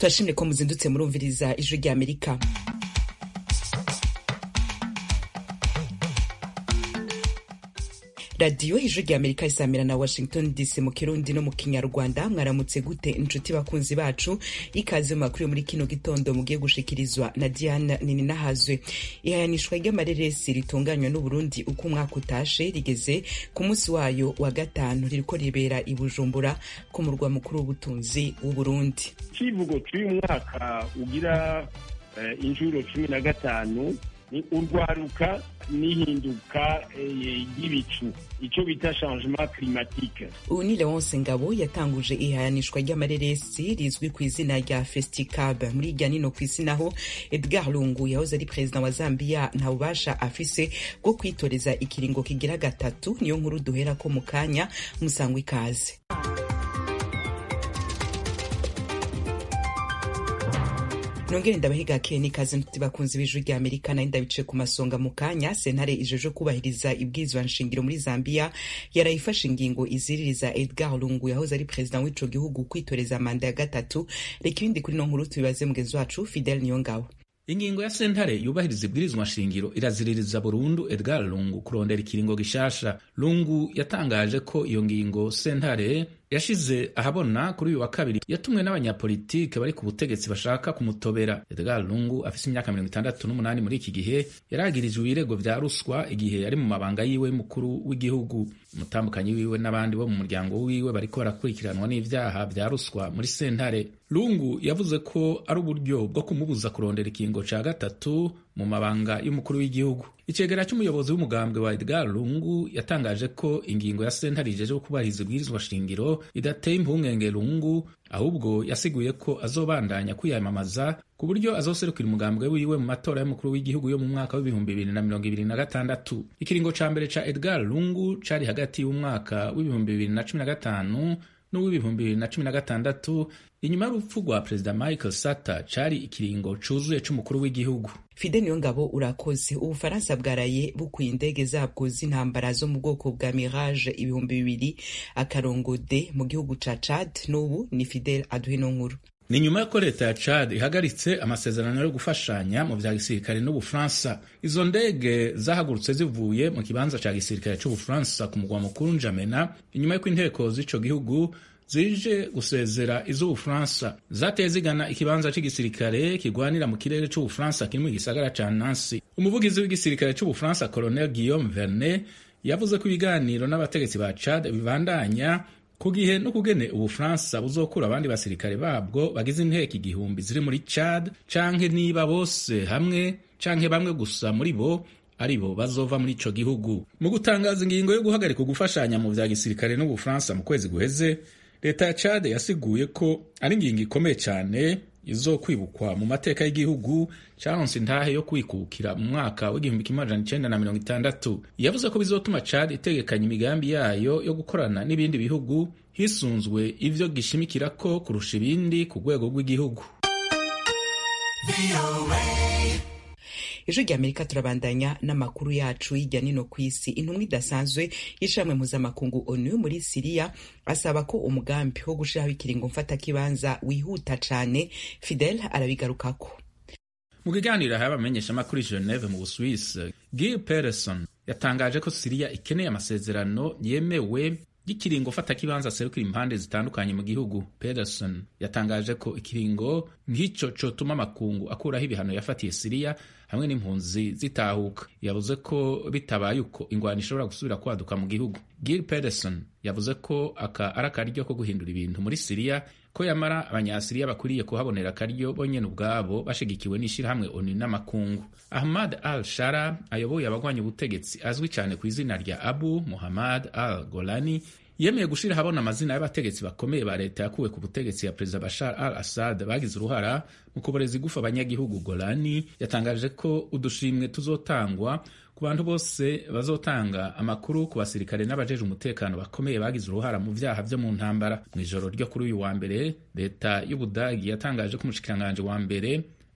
turashimye ko muzindutse murumviriza ijwi rya amerika radiyo ijwi rya amerika isamira na washington dc mu kirundi no mu kinyarwanda mwaramutse gute inshuti bakunzi bacu ikaze mu makuru yo muri kino gitondo mugiye gushikirizwa na diana nininahazwe ihayanishwa ry'amareresi ritunganywa n'uburundi uko umwaka utashe rigeze ku munsi wayo wa gatanu ririko ribera i bujumbura ku murwa mukuru w'ubutunzi w'uburundi icivugo cy'uyu mwaka ugira uh, injuro cumi na gatanu ni urwaruka n'ihinduka ry'ibicu icyo bita changement climatique ubu ni leonce ngabo yatanguje ihayanishwa ry'amareresi rizwi ku izina rya festicab muri irya nino ku isi naho edgar lungu yahoze ari perezida wa zambia nta bubasha afise bwo kwitoreza ikiringo kigira gatatu niyo nkuru duhera ko mu kanya musangwa ikaze nongere ndabahiga keni kaze ntuti bakunzi b'ijwi rya amerika nayo ndabice ku masonga mu kanya sentare ijeje kubahiriza ibwirizwa nshingiro muri zambia yarayifashe ingingo iziririza edgar lungu yahoze ari perezida w'ico gihugu kwitoreza manda ya gatatu reka ibindi kuri no nkuru tubibaze mugenzi wacu fidel niyongabo ingingo ya sentare yubahiriza ibwirizwa nshingiro iraziririza burundu edgar lungu kurondera ikiringo gishasha lungu yatangaje ko iyo ngingo sentare yashize ahabona kuri uyu wa kabiri yatumwe n'abanyapolitike bari ku butegetsi bashaka kumutobera edgar lungu afise imyaka mirongo itandatu n'umunani muri iki gihe yaragirijwe ibirego vya ruswa igihe yari mu mabanga yiwe mukuru w'igihugu umutambukanyi wiwe n'abandi bo mu muryango wiwe bariko barakurikiranwa n'ivyaha vya ruswa muri sentare lungu yavuze ko ari uburyo bwo kumubuza kurondera ikingo ca gatatu mu mabanga y'umukuru w'igihugu icegera c'umuyobozi w'umugambwe wa edgar lungu yatangaje ko ingingo ya sentare ijeje kubahiriza ibwirizwa shingiro idateye impungenge lungu ahubwo yasiguye ko azobandanya kwiyamamaza ku buryo azoserukira umugambwe wiwe mu matora y'umukuru w'igihugu yo mu mwaka w'ibihumbi bibiri na mirongo ibiri na gatandatu ikiringo ca mbere ca edgar lungu cari hagati y'umwaka w'ibihumbi bibiri na cumi na gatanu n'uw'ibihumbi bibiri na cumi na gatandatu inyuma y'urupfu rwa perezida michael sata cari ikiringo cuzuye c'umukuru w'igihugu fide niyo ngabo urakoze ubufaransa bwaraye bukuye indege zabwo z'intambara zo mu bwoko bwa mirage ibihumbi bibiri akarongo de mu gihugu ca chad n'ubu ni fidel aduhe no nkuru ni nyuma y'uko leta ya Chad ihagaritse amasezerano yo gufashanya mu vya gisirikare n'Ubufaransa. Izo ndege zahagurutse zivuye mu kibanza ca gisirikare c'Ubufaransa ku mugwa mukuru Njamena, inyuma y'uko inteko z'ico gihugu zije gusezera iz'Ubufaransa zateye zigana ikibanza c'igisirikare kigwanira mu kirere c'Ubufaransa kiri mu gisagara ca Nancy. Umuvugizi w'igisirikare c'Ubufaransa Colonel Guillaume Vernet yavuze ko ibiganiro n'abategetsi ba Chad bibandanya ku gihe no kugene ubufaransa buzokura abandi basirikare babwo bagize inteko igihumbi ziri muri Chad canke niba bose hamwe canke bamwe gusa muri bo ari bo bazova muri ico gihugu mu gutangaza ingingo yo guhagarika gufashanya mu vya gisirikare n'ubufaransa mu kwezi guheze leta ya Chad yasiguye ko ari ingingo ikomeye cane izokwibukwa mu mateka y'igihugu caronse intahe yo kwikukira mu mwaka w'igihumbi kimwe amajana icenda na mirongo itandatu yavuze ko bizotuma Chad itegekanya imigambi yayo yo gukorana n'ibindi bihugu hisunzwe ivyo gishimikirako kurusha ibindi ku rwego rw'igihugu ijwi rya amerika turabandanya n'amakuru yacu hirya nino ku isi intumwa idasanzwe y'ishamwe mpuzamakungu onu muri siriya asaba ko umugambi wo gushiraho ikiringo mfatakibanza wihuta cane fidel arabigarukako mu kiganiro yahaye abamenyeshamakuru i geneve mu busuwisi gil peterson yatangaje ko siriya ikeneye amasezerano yemewe y'ikiringo fatakibanza aserukira impande zitandukanye mu gihugu pederson yatangaje ko ikiringo nk'ico cotuma amakungu akuraho ibihano yafatiye siriya hamwe n'impunzi zitahuka yavuze ko bitabaye uko ingwano ishobora gusubira kwaduka mu gihugu gil pederson yavuze ko aka ari akaryo ko guhindura ibintu muri siriya ko yamara abanyasiriya bakwiriye kuhabonera akaryo bonyene ubwabo bashigikiwe n'ishirahamwe onu n'amakungu ahmad al shara ayoboye abagwanya ubutegetsi azwi cyane ku izina rya abu muhammad al golani yemeye gushira habona amazina y'abategetsi bakomeye ba leta yakuwe ku butegetsi ya perezida bashar al assad bagize uruhara mu kuboreza igufa abanyagihugu golani yatangaje ko udushimwe tuzotangwa ku bantu bose bazotanga amakuru ku basirikare n'abajeje umutekano bakomeye bagize uruhara mu vyaha vyo mu ntambara mu ijoro ryo kuri uyu wa mbere leta y'ubudagi yatangaje ko umushikiranganji wa mbere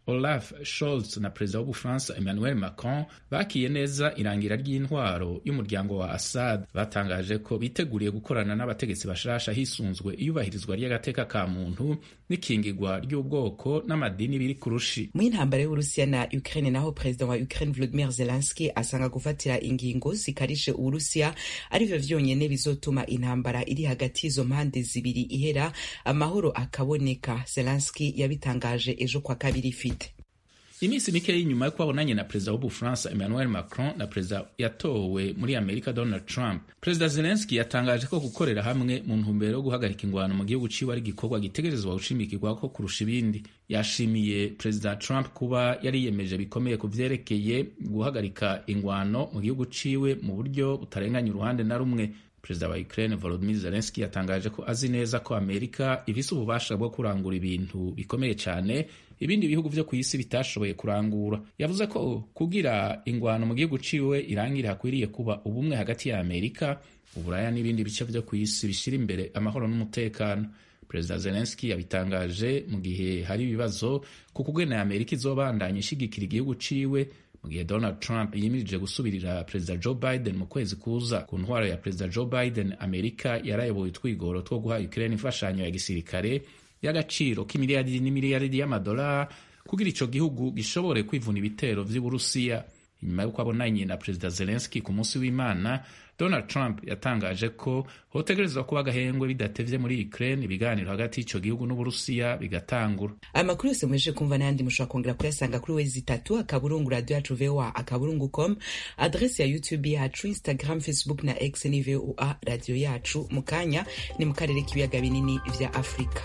olaf scholz na perezida w'ubufaransa emmanuel macron bakiye neza irangira ry'intwaro y'umuryango wa assad batangaje ko biteguriye gukorana n'abategetsi bashasha hisunzwe iyubahirizwa ry'agateka ka muntu n'ikingirwa ry'ubwoko n'amadini biri ku rushi mu intambara y'uburusiya na ukraine naho perezida wa ukraine volodimir zelenski asanga gufatira ingingo zikarishe uburusiya arivyo vyonyene bizotuma intambara iri hagati y'izo mpande zibiri ihera amahoro akaboneka zelenski yabitangaje ejo kwa kabiri ifite iminsi mike y'inyuma yo kubabonanye na perezida w'ubufaransa emmanuel macron na perezida yatowe muri amerika donald trump perezida zelenski yatangaje ko gukorera hamwe mu ntumbero yo guhagarika ingwano mu gihugu ciwe ari igikorwa gitegerezwa gushimikirwako kurusha ibindi yashimiye perezida trump kuba yari yiyemeje bikomeye ku vyerekeye guhagarika ingwano mu gihugu ciwe mu buryo butarenganya uruhande na rumwe perezida wa ukraine volodymyr zelensky yatangaje ko azi neza ko amerika ifise ububasha bwo kurangura ibintu bikomeye cyane ibindi bihugu vyo ku isi bitashoboye kurangura yavuze ko kugira ingwano mu gihugu ciwe irangira hakwiriye kuba ubumwe hagati ya amerika uburaya n'ibindi bice vyo ku isi bishira imbere amahoro n'umutekano perezida zelensky yabitangaje mu gihe hari ibibazo ku kugena amerika izobandanya ishigikira igihugu ciwe mu gihe donald trump yimirije gusubirira perezida joe biden mu kwezi kuza ku ntwaro ya perezida joe biden amerika yarayoboye utwigoro two guha ukraine imfashanyo ya gisirikare y'agaciro k'imiliyaridi n'imiliyaridi y'amadolari kugira ico gihugu gishobore kwivuna ibitero vy'uburusiya inyuma y'uko abonanye na perezida zelensky ku munsi w'imana donald trump yatangaje ko hotegerezwa kuba agahengwe bidatevye muri ukraine ibiganiro hagati y'ico gihugu n'uburusiya bigatangura amakuru yose mweje kumva n'ayandi mushobora kongera kuyasanga kuri wezi itatu akaburungu radio yacu voa akaburungu com adresi ya youtube yacu instagram facebook na x ni voa radio yacu mu kanya ni mu karere k'ibiyaga binini vya afurika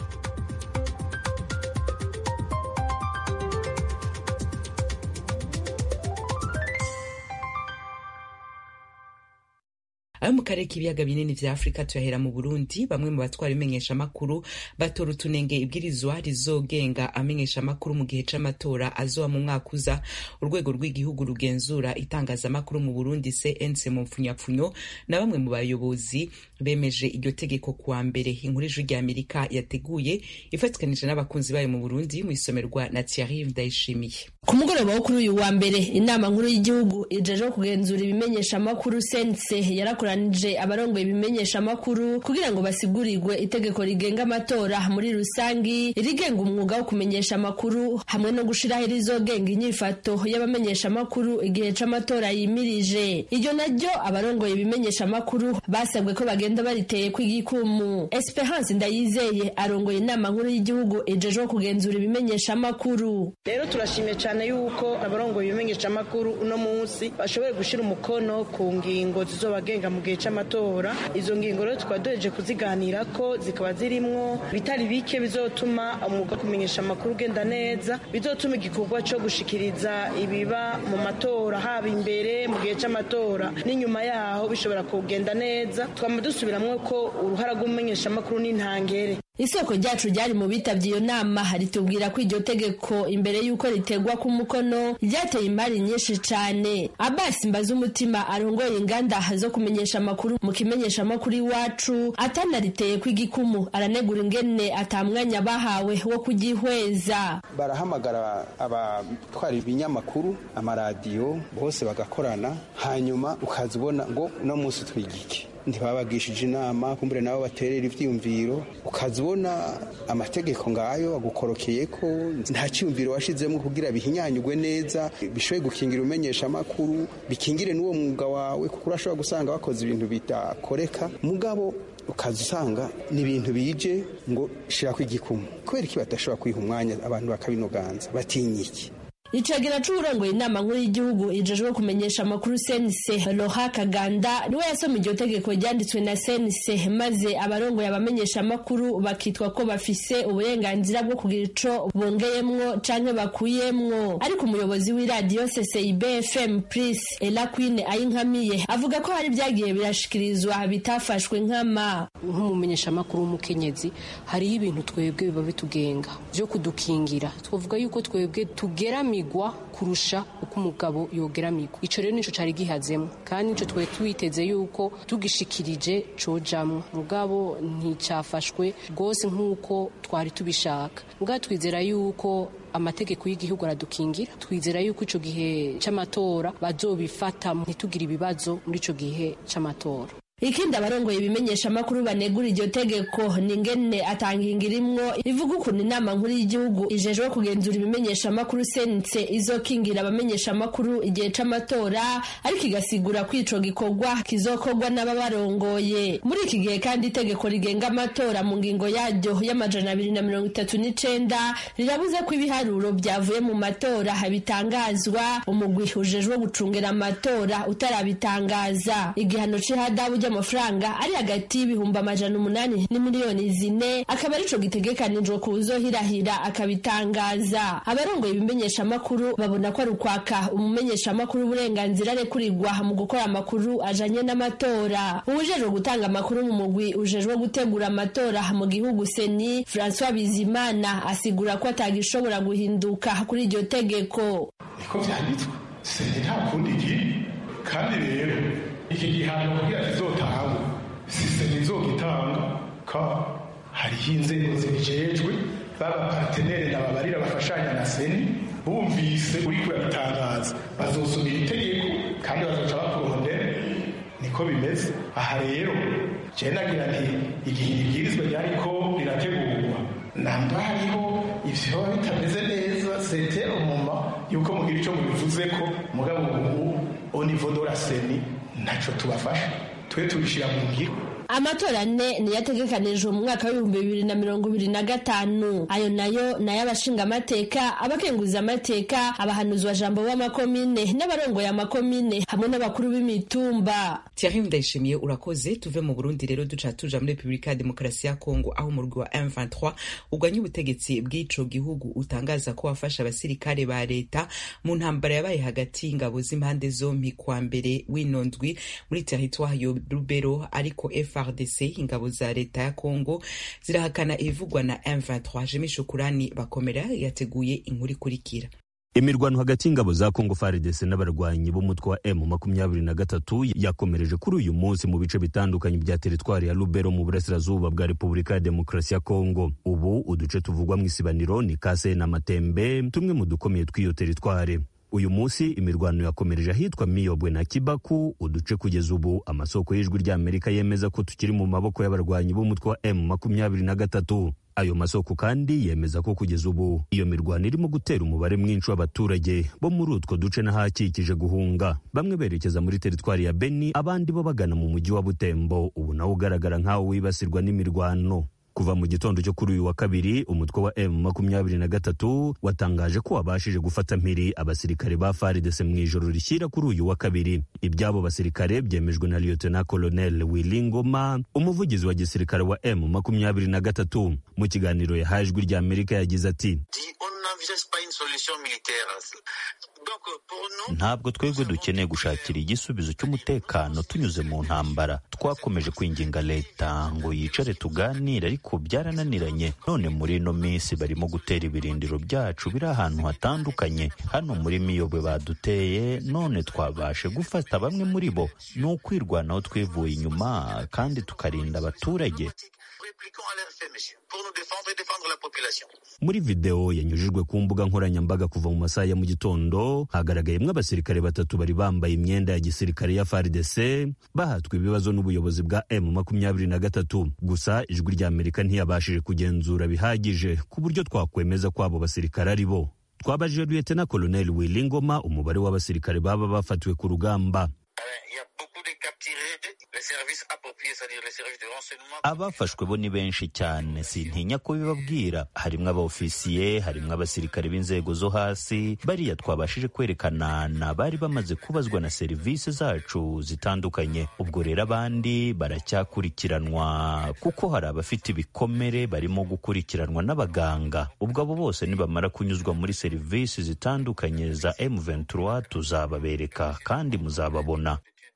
ayo mu karere k'ibiyaga binini vya afurika tuyahera mu burundi bamwe mu batwara imenyeshamakuru batora utunenge ibwirizwa rizogenga amenyeshamakuru mu gihe c'amatora azoba mu mwaka uza urwego rw'igihugu rugenzura itangazamakuru mu burundi cnc mu mpfunyapfunyo na bamwe mu bayobozi bemeje iryo tegeko kuwa mbere inkuru ijwi rya amerika yateguye ifatikanije n'abakunzi bayo mu burundi mu isomerwa na thierry ndayishimiye ku mugoroba wo kuri uyu wa mbere inama nkuru y'igihugu ijejeho kugenzura ibimenyeshamakuru sense yarakoranije abarongoye ibimenyeshamakuru kugira ngo basigurirwe itegeko rigenga amatora muri rusangi irigenga umwuga wo kumenyesha amakuru hamwe no gushiraho irizogenga inyifato y'abamenyeshamakuru igihe c'amatora yimirije iryo naryo abarongoye ibimenyeshamakuru basabwe ko bagenda bariteye kw'igikumu esperance ndayizeye arongoye inama nkuru y'igihugu ijejeho kugenzura ibimenyeshamakuru rero turashimye cyane yuko abarongoye ibimenyeshamakuru uno munsi bashoboye gushyira umukono ku ngingo zizobagenga mu gihe cy'amatora izo ngingo rero tukaba duheje kuziganira ko zikaba zirimwo bitari bike bizotuma umwuga wo kumenyesha amakuru ugenda neza bizotuma igikorwa cyo gushikiriza ibiba mu matora haba imbere mu gihe cy'amatora n'inyuma yaho bishobora kugenda neza twama dusubiramwo ko uruhara rw'umumenyeshamakuru n'intangere isoko ryacu ryari mu bitabye iyo nama ritubwira ko iryo tegeko imbere y'uko ritegwa ku mukono ryateye imari nyinshi cyane abasi mbaza umutima arongoye inganda zo kumenyesha amakuru mu kimenyesha amakuru iwacu atanariteye kw'igikumu aranegura ingene atamwanya bahawe wo kugihweza barahamagara abatwara ibinyamakuru amaradiyo bose bagakorana hanyuma ukaza ubona ngo uno munsi twigike ntibabagishije inama kumbure nabo baterera ivyiyumviro ukaza ubona amategeko ngayo agukorokeye ko nta cyiyumviro washizemo kugira bihinyanyugwe neza bishoboye gukingira umenyesha amakuru bikingire n'uwo mwuga wawe kuko urashobora gusanga bakoze ibintu bidakoreka mugabo ukaza usanga ni ibintu bije ngo shirako igikumu kubera iki badashobora kwiha umwanya abantu bakabinoganza batinyiki icagera c'uwurongoye inama nkuru y'igihugu ijejwe kumenyesha amakuru senise roha kaganda niwe yasoma iryo tegeko ryanditswe na senise maze abarongoye abamenyesha amakuru bakitwa ko bafise uburenganzira bwo kugira ico bongeyemwo canke bakuyemwo ariko umuyobozi w'iradiyo ccib fm pris elaquine ayinkamiye avuga ko hari vyagiye birashikirizwa bitafashwe nkama nk'umumenyeshamakuru w'umukenyezi hariho ibintu twebwe biba bitugenga vyo kudukingira twavuga yuko twebwe tugeramiye kugeramigwa kurusha uko umugabo yogeramigwa ico rero nico cari gihazemo kandi nico twari twiteze yuko tugishikirije cojamwo mugabo nticafashwe rwose nk'uko twari tubishaka mugabo twizera yuko amategeko y'igihugu aradukingira twizera yuko ico gihe c'amatora bazobifata ntitugire ibibazo muri ico gihe c'amatora ikindi abarongoye ibimenyesha amakuru banegura iryo tegeko ni ingene atanginga irimwo ivuga ukuntu inama nkuru y'igihugu ijejwe kugenzura ibimenyesha amakuru sense izokingira abamenyesha amakuru igihe c'amatora ariko igasigura ko ico gikorwa kizokorwa n'ababarongoye muri iki gihe kandi itegeko rigenga amatora mu ngingo yaryo y'amajana abiri na mirongo itatu n'icenda rirabuze ko ibiharuro vyavuye mu matora bitangazwa umugwi ujejwe gucungera amatora utarabitangaza igihano c'ihadabu amafaranga ari hagati y'ibihumbi amajana umunani n'imiliyoni zine akaba arico gitegekanijwe kuwuzohirahira akabitangaza abarongoye ibimenyesha amakuru babona ko ari ukwaka umumenyesha amakuru uburenganzira arekurirwa mu gukora amakuru ajanye n'amatora uwujejwe gutanga amakuru mu mugwi ujejwe gutegura amatora mu gihugu seni francois bizimana asigura ko atagishobora guhinduka kuri iryo tegeko niko vyanditswe seni nta kundi kiri kandi rero iki gihano kugira kizotangwe sisiteme izogitanga ka hariho inzego zibijejwe b'abapartenere nababarira bafashanya na seni bumvise uri kurabitangaza bazosubira itegeko kandi bazoca bakurondera niko bimeze aha rero jewe nagira nti igihe ibibwirizwa ryariko rirategurwa namba hariho ivyo biba bitameze neza sete umuma yuko mugira ico mubivuzeko mugabo ubu au niveau de la seni ntaco tubafasha twe tubishira mu ngiro amatora ane niyo ategekanijwe mu mwaka w'ibihumbi bibiri na mirongo ibiri na gatanu ayo nayo ni ay'abashinga amateka abakenguza amateka abahanuzwa jambo b'amakomine n'abarongoye amakomine hamwe n'abakuru b'imitumba Thierry Ndayishimiye urakoze tuve mu Burundi rero duca tuja muri Republika ya Demokarasi ya Kongo aho umurwi wa M23 ugwanya ubutegetsi bw'ico gihugu utangaza ko wafasha abasirikare ba leta mu ntambara yabaye hagati y'ingabo z'impande zompi kwa mbere w'inondwi muri territoire yo Lubero ariko FRDC ingabo za leta ya Kongo zirahakana ibivugwa na M23 Jimmy Shukurani bakomera yateguye inkuru ikurikira imirwano hagati y'ingabo za kongo faridese n'abarwanyi b'umutwe wa m makumyabiri na gatatu yakomereje kuri uyu munsi mu bice bitandukanye bya teritwari ya lubero mu burasirazuba bwa repubulika ya demokarasi ya kongo ubu uduce tuvugwa mu isibaniro ni kase na matembe tumwe mu dukomeye tw'iyo teritwari uyu munsi imirwano yakomereje ahitwa miyobwe na kibaku uduce kugeza ubu amasoko y'ijwi ry'amerika yemeza ko tukiri mu maboko y'abarwanyi b'umutwe wa m makumyabiri na gatatu ayo masoko kandi yemeza ko kugeza ubu iyo mirwano irimo gutera umubare mwinshi w'abaturage bo muri utwo duce n'ahakikije guhunga bamwe berekeza muri teritwari ya beni abandi bo bagana mu mujyi wa butembo ubu nawo ugaragara nk'aho wibasirwa n'imirwano kuva mu gitondo cyo kuri uyu wa kabiri umutwe wa m makumyabiri na gatatu watangaje ko wabashije gufata mpiri abasirikare ba faridese mu ijoro rishyira kuri uyu wa kabiri iby'abo basirikare byemejwe na liyotena kolonel wilingoma umuvugizi wa gisirikare wa m makumyabiri na gatatu mu kiganiro yahaye ijwi rya amerika yagize ati ntabwo twebwe dukeneye gushakira igisubizo cy'umutekano tunyuze mu ntambara twakomeje kwinginga leta ngo yicare tuganire ariko byarananiranye none muri ino minsi barimo gutera ibirindiro byacu biri ahantu hatandukanye hano muri miyobwe baduteye none twabashe gufata bamwe muri bo ni ukwirwanaho twivuye inyuma kandi tukarinda abaturage muri videwo yanyujijwe ku mbuga nkoranyambaga kuva mu masaha ya mu gitondo hagaragayemo abasirikare batatu bari bambaye imyenda ya gisirikare ya FARDC bahatwa ibibazo n'ubuyobozi bwa M makumyabiri na gatatu gusa ijwi rya Amerika ntiyabashije kugenzura bihagije ku buryo twakwemeza ko abo basirikare ari bo twabajije Lieutenant Colonel Wilingoma umubare w'abasirikare baba bafatiwe ku rugamba abafashwe bo ni benshi cyane sintinya kubibabwira harimo abaofisiye harimo abasirikare b'inzego zo hasi bariya twabashije kwerekana ni abari bamaze kubazwa na serivisi zacu zitandukanye ubwo rero abandi baracyakurikiranwa kuko hari abafite ibikomere barimo gukurikiranwa n'abaganga ubwo abo bose nibamara kunyuzwa muri serivisi zitandukanye za M23 tuzababereka kandi muzababona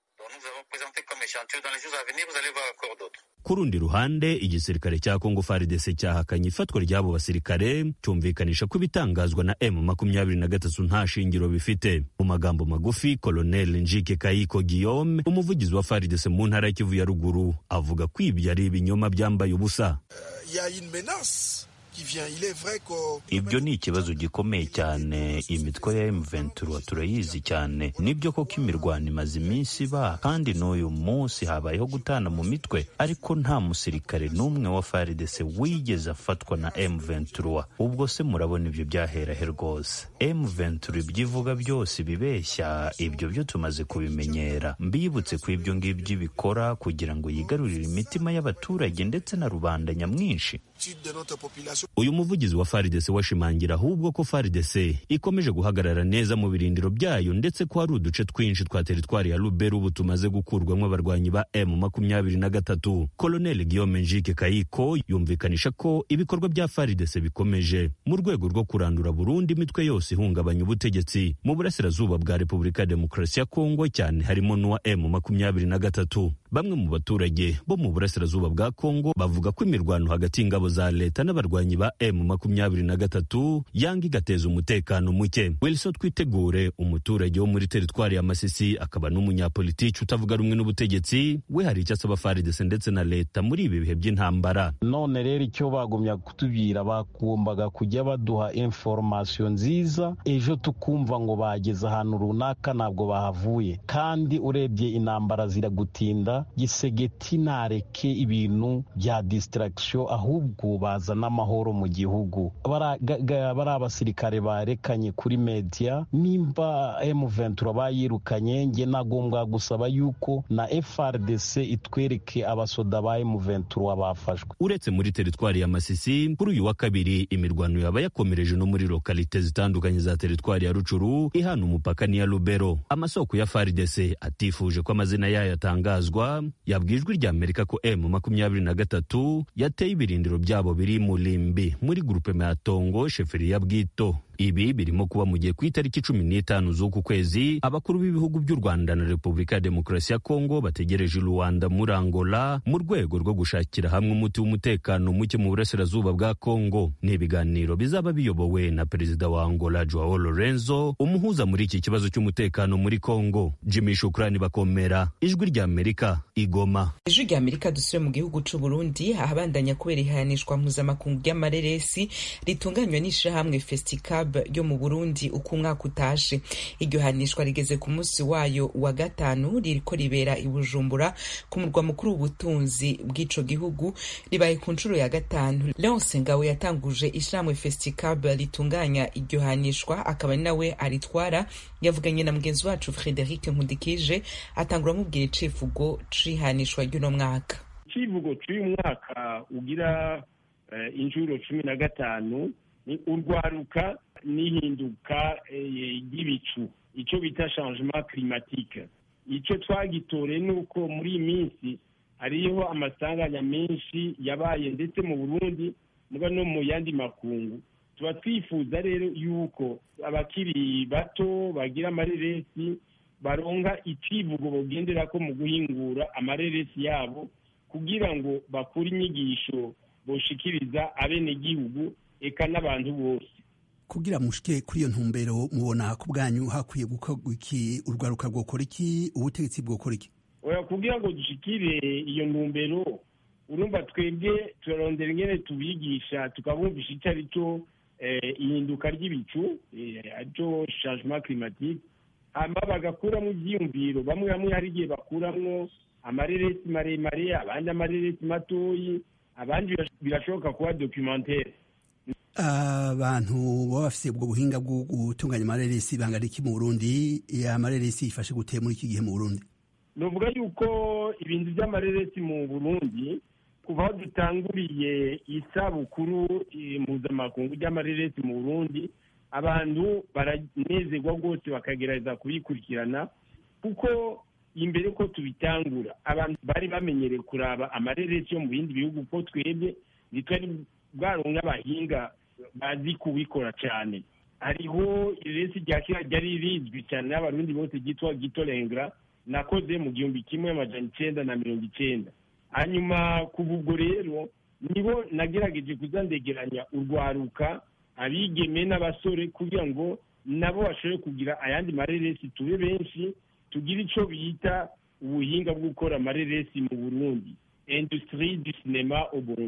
ku rundi ruhande igisirikare cya kongo faridese cyahakanye ifatwa ry'abo basirikare cyumvikanisha ko ibitangazwa na m makumyabiri na gatatu nta shingiro bifite mu magambo magufi kolonel njike kayiko guillaume umuvugizi wa faridese mu ntara ya kivu ya ruguru avuga ko ibyo ari ibinyoma byambaye ubusa ibyo ni ikibazo gikomeye cyane imitwe ya M23 turayizi cyane nibyo koko imirwano imaze iminsi iba kandi n'uyu munsi habayeho gutana mu mitwe ariko nta musirikare n'umwe wa FARDC wigeze afatwa na M23 ubwo se murabona ibyo byaherahe rwose M23 ibyivuga byose bibeshya ibyo byo tumaze kubimenyera mbibutse ku ibyo ngibyo ibikora kugira ngo yigarurire imitima y'abaturage ndetse na rubanda nyamwinshi uyu muvugizi wa FARDC washimangira ahubwo ko FARDC ikomeje guhagarara neza mu birindiro byayo ndetse ko hari uduce twinshi twa teritwari ya Lubero ubu tumaze gukurwamo abarwanyi ba M makumyabiri na gatatu Colonel Guillaume Njike Kayiko yumvikanisha ko ibikorwa bya FARDC bikomeje mu rwego rwo kurandura burundu imitwe yose ihungabanya ubutegetsi mu burasirazuba bwa Repubulika ya Demokarasi ya Kongo cyane harimo n'uwa M makumyabiri na gatatu bamwe mu baturage bo mu burasirazuba bwa Kongo bavuga ko imirwano hagati y'ingabo za leta n'abarwanyi ba M makumyabiri na gatatu yanga igateza umutekano muke Wilson Twitegure umuturage wo muri teritwari ya Masisi akaba n'umunyapolitiki utavuga rumwe n'ubutegetsi we hari icyo asaba FARDC ndetse na leta muri ibi bihe by'intambara none rero icyo bagumya kutubwira bagombaga kujya baduha information nziza ejo tukumva ngo bageze ahantu runaka ntabwo bahavuye kandi urebye intambara ziragutinda gisegeti nareke ibintu bya distraction ahubwo bazana amahoro mu gihugu bari abasirikare barekanye kuri media nimba M23 bayirukanye nge nagombwa gusaba yuko na FRDC itwereke abasoda ba M23 bafashwe uretse muri teritwari ya Masisi kuri uyu wa kabiri imirwano yaba yakomereje no muri lokalite zitandukanye za teritwari ya Rucuru ihana umupaka n'iya Lubero amasoko ya FARDC atifuje ko amazina yayo atangazwa yabwijwe rya Amerika ko M makumyabiri na gatatu yateye ibirindiro byabo biri Mulimbi muri gurupe ya Tongo sheferi ya Bwito ibi birimo kuba mu gihe ku itariki cumi n'itanu z'uku kwezi abakuru b'ibihugu by'u Rwanda na Repubulika ya Demokarasi ya Kongo bategereje Rwanda muri Angola mu rwego rwo gushakira hamwe umuti w'umutekano muke mu burasirazuba bwa Kongo ni ibiganiro bizaba biyobowe na perezida wa Angola Joao Lorenzo umuhuza muri iki kibazo cy'umutekano muri Kongo Jimmy Shukrani bakomera ijwi rya Amerika igoma ijwi rya Amerika dusubire mu gihugu c'u Burundi ahabandanya kubera ihanishwa mpuzamakungu ry'amareresi ritunganywa n'ishirahamwe Festicab ryo mu Burundi uko umwaka utashe iryo hanishwa rigeze ku munsi wayo wa gatanu ririko ribera i Bujumbura ku murwa mukuru w'ubutunzi bw'ico gihugu ribaye ku nshuro ya gatanu Leonce Ngawe yatanguje ishirahamwe Festicab ritunganya iryo hanishwa akaba ari nawe aritwara yavuganye na mugenzi wacu Frederic Nkundikije atangura amubwira icivugo c'ihanishwa ry'uno mwaka icivugo c'uyu mwaka ugira uh, inshuro cumi na gatanu ni urwaruka n'ihinduka ry'ibicu icyo bita changement climatique icyo twagitoreye ni uko muri iyi minsi hariho amasanganya menshi yabaye ndetse mu burundi muga no mu yandi makungu tuba twifuza rero yuko abakiri bato bagira amareresi baronka icivugo bogendera ko mu guhingura amareresi yabo kugira ngo bakure inyigisho boshikiriza abenegihugu eka n'abantu bose kugira mushike kuri iyo ntumbero mubona ku bwanyu hakwiye gukorwa iki urwaruka rwokora iki ubutegetsi bwokora iki oya kugira ngo dushikire iyo ntumbero urumva twebwe turarondera ingene tubigisha tukabumvisha icyo ari cyo ihinduka ry'ibicu aricyo changement climatique hama bagakuramo ivyiyumviro bamwe bamwe hari igihe bakuramwo amareresi maremare abandi amareresi matoyi abandi birashoboka kuba documentaire abantu baba bafite ubwo buhinga bwo gutunganya amareresi bangana iki mu burundi amareresi yifashe gute muri iki gihe mu burundi nuvuga yuko ibintu by'amareresi mu burundi kuva aho dutanguriye isabukuru mpuzamakungu ry'amareresi mu burundi abantu baranezerwa rwose bakagerageza kubikurikirana kuko imbere ko tubitangura abantu bari bamenyereye kuraba amareresi yo mu bindi bihugu ko twebwe ntitwari bwaronka abahinga bazi kubikora cyane hariho iresi rya kera ryari rizwi cyane n'abarundi bose ryitwa gitorengra nakoze mu gihumbi kimwe amajana icenda na mirongo icenda hanyuma kuva ubwo rero nibo nagerageje kuzandegeranya urwaruka abigeme n'abasore kugira ngo nabo bashobore kugira ayandi mareresi tube benshi tugire icyo bita ubuhinga bwo gukora amareresi mu burundi industrie du cinema au burundi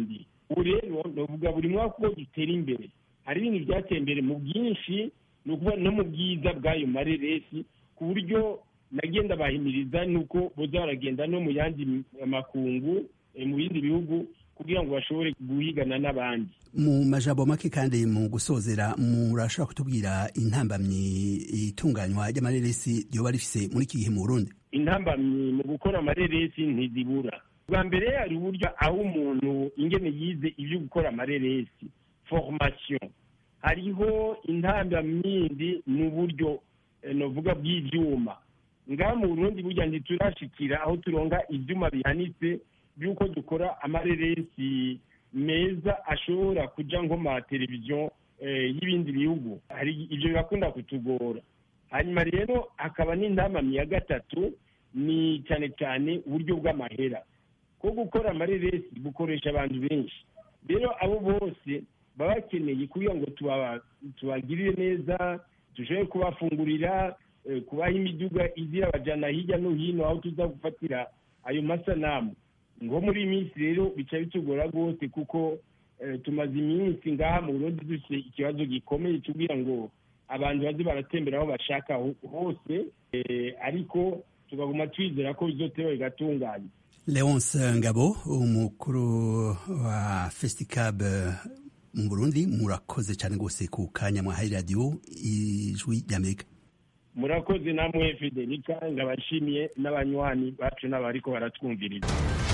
ubu rero ndavuga buri mwaka uko dutera imbere hari ibintu byateye imbere mu bwinshi ni ukuvuga no mu bwiza bw'ayo mareresi ku buryo nagenda bahimiriza nuko boza baragenda no mu yandi makungu mu bindi bihugu kugira ngo bashobore guhigana n'abandi mu majambo make kandi mu gusozera murashobora kutubwira intambamyi itunganywa ry'amareresi ryoba rifise muri iki gihe mu burundi intambamyi mu gukora amareresi ntizibura bwa mbere hari uburyo aho umuntu ingene yize ibyo gukora amareresi formation hariho intambamyindi mu buryo novuga bw'ivyuma ngaha mu burundi burya ntiturashikira aho turonga ivyuma bihanitse by'uko dukora amareresi meza ashobora kuja nko ma televiziyo y'ibindi bihugu hari ibyo birakunda kutugora hanyuma rero hakaba n'intamamyi ya gatatu ni cyane cyane uburyo bw'amahera ko gukora amareresi bukoresha abantu benshi rero abo bose baba bakeneye kugira ngo tubagirire neza dushobore kubafungurira kubaha imiduga izira abajyana hirya no hino aho tuza gufatira ayo masanamu ngo muri iyi minsi rero bica bitugora rwose kuko tumaze iminsi ngaha mu burundi dufite ikibazo gikomeye kugira ngo abantu baze baratembera aho bashaka hose ariko tukaguma twizera ko bizotewe bigatunganya leonce ngabo umukuru wa festicab mu burundi murakoze cyane rwose ku kanya mwahaye radiyo ijwi ry'amerika murakoze namwe federica ngabashimiye n'abanywanyi bacu n'abariko baratwumviriza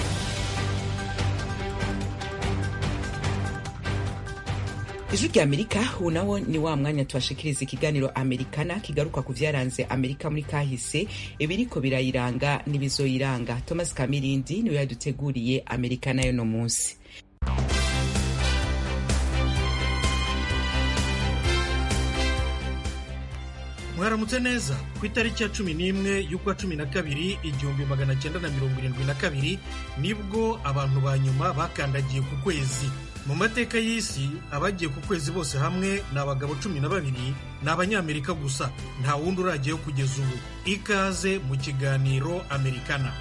ijwi rya amerika ubu nawo ni wa mwanya tubashikiriza ikiganiro amerikana kigaruka ku vyaranze amerika muri kahise ibiriko birayiranga n'ibizoyiranga thomas kamirindi niwe yaduteguriye amerikana y'uno munsi mwaramutse neza ku itariki ya cumi n'imwe y'ukwa cumi na kabiri igihumbi magana cyenda na mirongo irindwi na kabiri nibwo abantu ba nyuma bakandagiye ku kwezi mu mateka y'isi abagiye ku kwezi bose hamwe ni abagabo cumi na babiri ni abanyamerika gusa nta wundi uragiyeho kugeza ubu ikaze mu kiganiro amerikana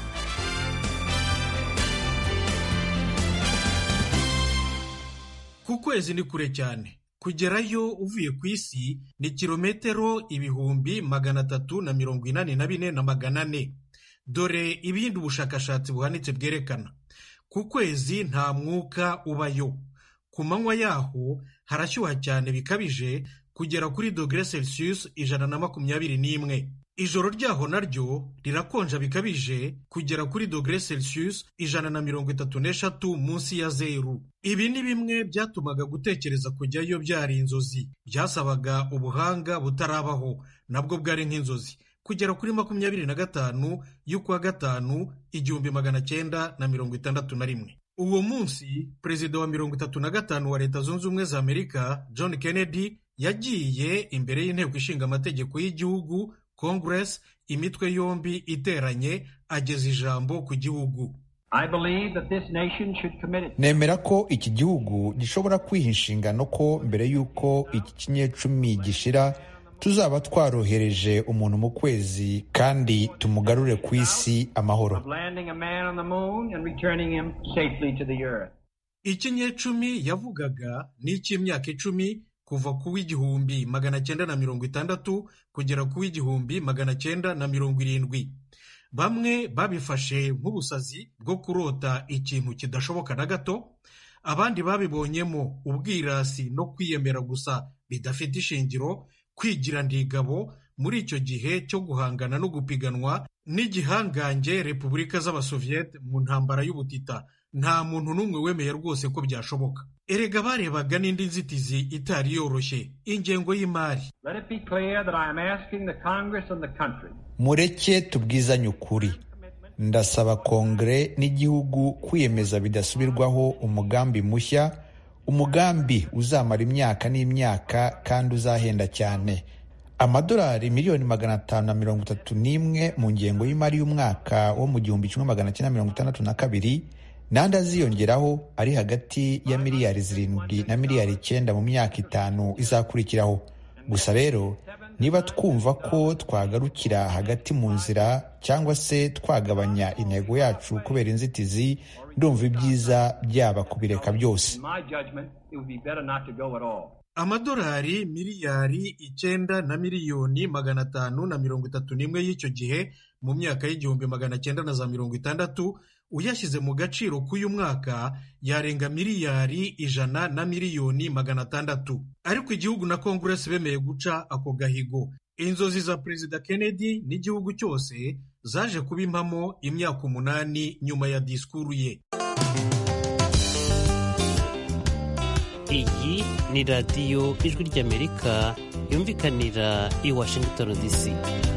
ku kwezi ni kure cyane kugerayo uvuye ku isi ni kilometero ibihumbi magana atatu na mirongo inani na bine na magana ane dore ibindi ubushakashatsi buhanitse bwerekana ku kwezi nta mwuka ubayo ku manywa yaho harashyuha cyane bikabije kugera kuri dogere celsius ijana na makumyabiri n'imwe ijoro ryaho naryo rirakonja bikabije kugera kuri dogere celsius ijana na mirongo itatu n'eshatu munsi ya zeru ibi ni bimwe byatumaga gutekereza kujyayo byari inzozi byasabaga ubuhanga butarabaho nabwo bwari nk'inzozi kugera kuri makumyabiri na gatanu y'ukwa gatanu igihumbi magana cyenda na mirongo itandatu na rimwe uwo munsi perezida wa mirongo itatu na gatanu wa leta zunze ubumwe za amerika john kennedy yagiye imbere y'inteko ishinga amategeko y'igihugu congress imitwe yombi iteranye ageza ijambo ku gihugu nemera ko iki gihugu gishobora kwiha inshingano ko mbere y'uko iki kinyecumi gishira tuzaba twarohereje umuntu mu kwezi kandi tumugarure ku isi amahoro ikinyecumi yavugaga ni icy'imyaka icumi kuva ku w'igihumbi magana cyenda na mirongo itandatu kugera ku w'igihumbi magana cyenda na mirongo irindwi bamwe babifashe nk'ubusazi bwo kurota ikintu kidashoboka na gato abandi babibonyemo ubwirasi no kwiyemera gusa bidafite ishingiro kwigira ndigabo muri icyo gihe cyo guhangana no gupiganwa n'igihangange repubulika z'abasoviyete mu ntambara y'ubutita nta muntu n'umwe wemeye rwose ko byashoboka erega barebaga n'indi nzitizi itari yoroshye ingengo y'imari mureke tubwizanye ukuri ndasaba kongere n'igihugu kwiyemeza bidasubirwaho umugambi mushya umugambi uzamara imyaka n'imyaka kandi uzahenda cyane amadolari miliyoni magana atanu na mirongo itatu n'imwe mu ngengo y'imari y'umwaka wo mu gihumbi kimwe magana cyenda mirongo itandatu na kabiri n'andi aziyongeraho ari hagati ya miliyari zirindwi na miliyari icyenda mu myaka itanu izakurikiraho gusa rero niba twumva ko twagarukira hagati mu nzira cyangwa se twagabanya intego yacu kubera inzitizi ndumva ibyiza byaba kubireka byose amadolari miliyari icyenda na miliyoni magana atanu na mirongo itatu n'imwe y'icyo gihe mu myaka y'igihumbi magana cyenda na za mirongo itandatu uyashyize mu gaciro k'uyu mwaka yarenga miliyari ijana na miliyoni magana atandatu ariko igihugu na konguresi bemeye guca ako gahigo inzozi za perezida kennedy n'igihugu cyose zaje kuba impamo imyaka umunani nyuma ya disikuru ye iyi ni radiyo ijwi ry'amerika yumvikanira i washington dc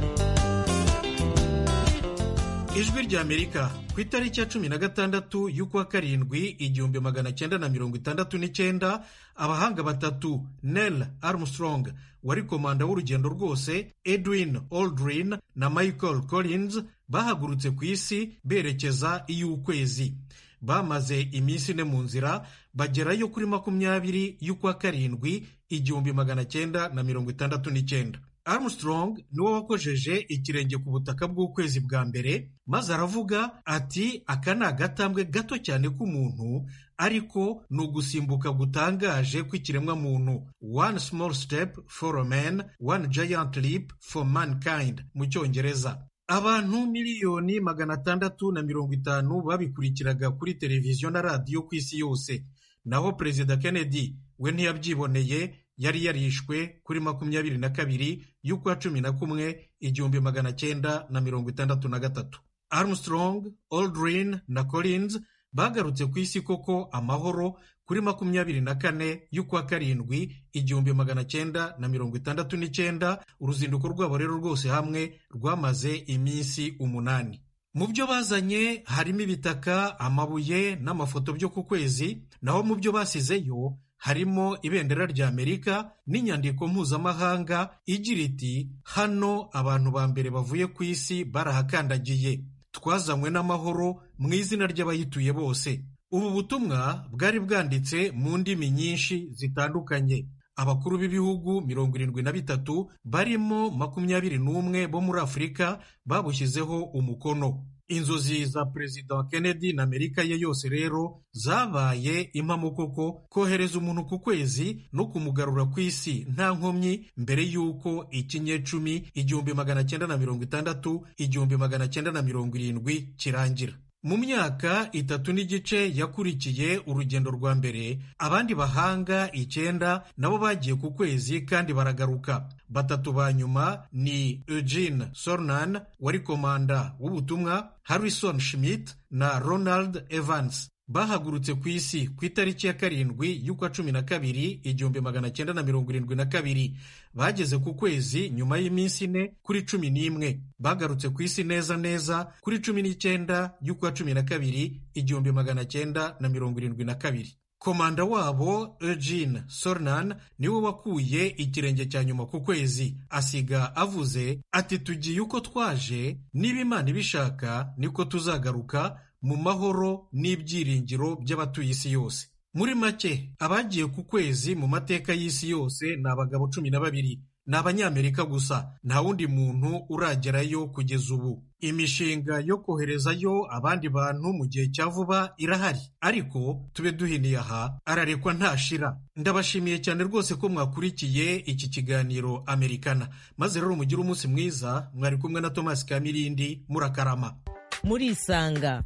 ijwi ry'amerika ku itariki ya cumi na gatandatu y'ukwa karindwi igihumbi magana cyenda na mirongo itandatu n'icyenda abahanga batatu Neil Armstrong wari komanda w'urugendo rwose edwin aldrin na michael collins bahagurutse ku isi berekeza iy'ukwezi bamaze iminsi ine mu nzira bagerayo kuri makumyabiri y'ukwa karindwi igihumbi magana cyenda na mirongo itandatu n'icyenda Armstrong niwe wakojeje ikirenge ku butaka bw'ukwezi bwa mbere maze aravuga ati aka ni agatambwe gato cyane k'umuntu ariko ni ugusimbuka gutangaje kw'ikiremwamuntu one small step for a man one giant leap for mankind mu cyongereza abantu miliyoni magana atandatu na mirongo itanu babikurikiraga kuri televiziyo na radiyo ku isi yose naho perezida kennedy we ntiyabyiboneye yari yarishwe kuri makumyabiri na kabiri y'ukwa cumi na kumwe igihumbi magana cyenda na mirongo itandatu na gatatu armstrong aldrin na collins bagarutse ku isi koko amahoro kuri makumyabiri na kane y'ukwa karindwi igihumbi magana cyenda na mirongo itandatu n'icyenda uruzinduko rwabo rero rwose hamwe rwamaze iminsi umunani mu byo bazanye harimo ibitaka amabuye n'amafoto byo ku kwezi naho mu byo basizeyo harimo ibendera rya amerika n'inyandiko mpuzamahanga igira iti hano abantu ba mbere bavuye ku isi barahakandagiye twazanywe n'amahoro mu izina ry'abayituye bose ubu butumwa bwari bwanditse mu ndimi nyinshi zitandukanye abakuru b'ibihugu mirongo irindwi na bitatu barimo makumyabiri n'umwe bo muri afurika babushyizeho umukono inzozi za perezida kennedy na amerika ye yose rero zabaye impamo koko kohereza umuntu ku kwezi no kumugarura ku isi nta nkomyi mbere y'uko ikinyecumi igihumbi magana cyenda na mirongo itandatu igihumbi magana cyenda na mirongo irindwi kirangira mu myaka itatu n'igice yakurikiye urugendo rwa mbere abandi bahanga icyenda nabo bagiye ku kwezi kandi baragaruka batatu ba nyuma ni eugene sornan wari komanda w'ubutumwa harrison schmidt na ronald evans bahagurutse ku isi ku itariki ya karindwi y'ukwa cumi na kabiri igihumbi magana cyenda na mirongo irindwi na kabiri bageze ku kwezi nyuma y'iminsi ine kuri cumi n'imwe bagarutse ku isi neza neza kuri cumi n'icyenda y'ukwa cumi na kabiri igihumbi magana cyenda na mirongo irindwi na kabiri komanda wabo eugene sornan niwe wakuye ikirenge cya nyuma ku kwezi asiga avuze ati tugiye uko twaje niba imana ibishaka niko tuzagaruka mu mahoro n'ibyiringiro by'abatuye isi yose muri make abagiye ku kwezi mu mateka y'isi yose ni abagabo cumi na babiri ni abanyamerika gusa nta wundi muntu uragerayo kugeza ubu imishinga yo koherezayo abandi bantu mu gihe cya vuba irahari ariko tube duhiniye aha ararekwa ntashira ndabashimiye cyane rwose ko mwakurikiye iki kiganiro amerikana maze rero mugire umunsi mwiza mwari kumwe na tomasi kamirindi murakarama murisanga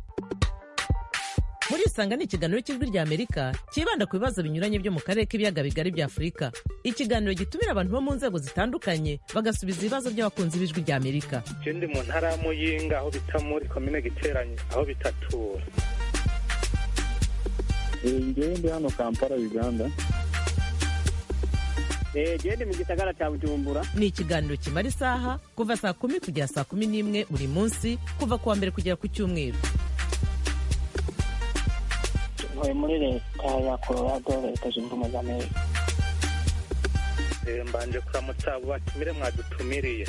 murisanga ni ikiganiro cy'ijwi rya amerika cyibanda ku bibazo binyuranye byo mu karere k'ibiyaga bigari bya afurika ikiganiro gitumira abantu bo mu nzego zitandukanye bagasubiza ibibazo by'abakunzi b'ijwi rya amerika ndi mu ntara ya muyinga aho bita muri komine giteranye aho bitatura ngewe ndi hano kampala uganda gende mu gisagara cya bujumbura ni ikiganiro kimara isaha kuva saa kumi kugera saa kumi n'imwe buri munsi kuva ku wa mbere kugera ku cyumweru ntuye muri leta ya colorado leta zunze ubumwe za amerika mbanje kuramutsa abo batumire mwadutumiriye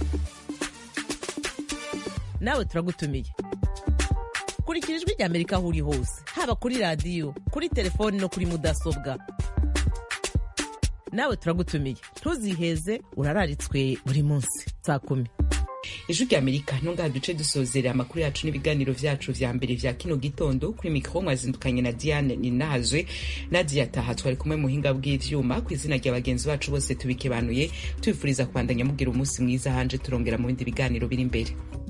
nawe turagutumiye kurikira ijwi rya amerika aho uri hose haba kuri radiyo kuri telefoni no kuri mudasobwa nawe turagutumiye ntuziheze urararitswe buri munsi saa kumi ijwi rya amerika ntungaha duce dusozera amakuru yacu n'ibiganiro vyacu vya mbere vya kino gitondo kuri mikoro mwazindukanye na diane ninahazwe nadia taha twari kumwe muhinga bw'ivyuma ku izina rya bagenzi bacu bose tubikebanuye tubifuriza kubandanya mugira umunsi mwiza hanje turongera mu bindi biganiro biri imbere